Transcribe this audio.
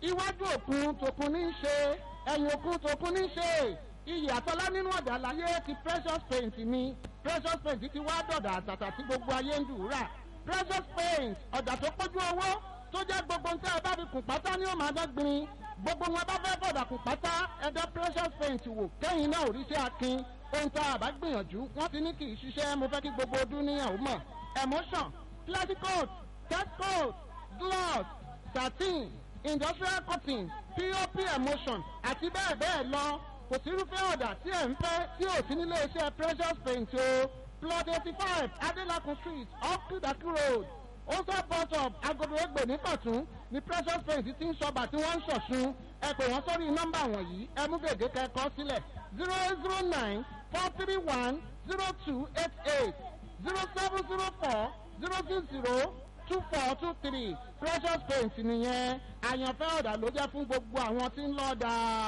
iwájú òkun tòkun ní í ṣe ẹ̀yìn òkun tòkun ní í ṣe iyì àtọ́lá nínú ọ̀dà láyé ti precious paint ni precious paint ti wá dọ̀dà àtàtà tí gbogbo ayé ń dùúrà precious paint ọ̀dà tó pójú owó tó jẹ́ gbogbo nǹkan ẹ bá fi kùn pátá ní òun àdọ́gbìn gbogbo wọn bá fẹ́ bọ̀dà kùn pátá ẹ̀dá precious paint wò kẹ́yìn náà òrìṣẹ́ akin ohun tá a bá gbìyànjú wọ́n ti ní kì í ṣiṣẹ́ mo fẹ́ kí gbogbo ọdún níyàwó mọ̀ emotion classic coat test coat gloss satin industrial cotton pop emotion àti bẹ́ẹ̀ bẹ́ẹ̀ lọ kò sí irúfẹ́ ọ̀dà tí ẹ̀ ń fẹ́ tí ò sí nílé iṣẹ́ precious paint o plot eighty five adelakun street off kudaki road ose bus stop agodo egbe ní kọ̀tún ní precious paint ti ń ṣọba tí wọ́n ń ṣọ̀ṣun ẹ pè wọ́n sórí nọ́mbà wọ̀nyí ẹ mú gègé kẹ́kọ̀ọ́ sílẹ̀ zero eight zero nine four three one zero two eight eight zero seven zero four zero six zero two four two three precious paint nìyẹn àyànfẹ́ ọ̀dà ló jẹ́ fún gbogbo àwọn tí ń lọ́ọ́ dáa.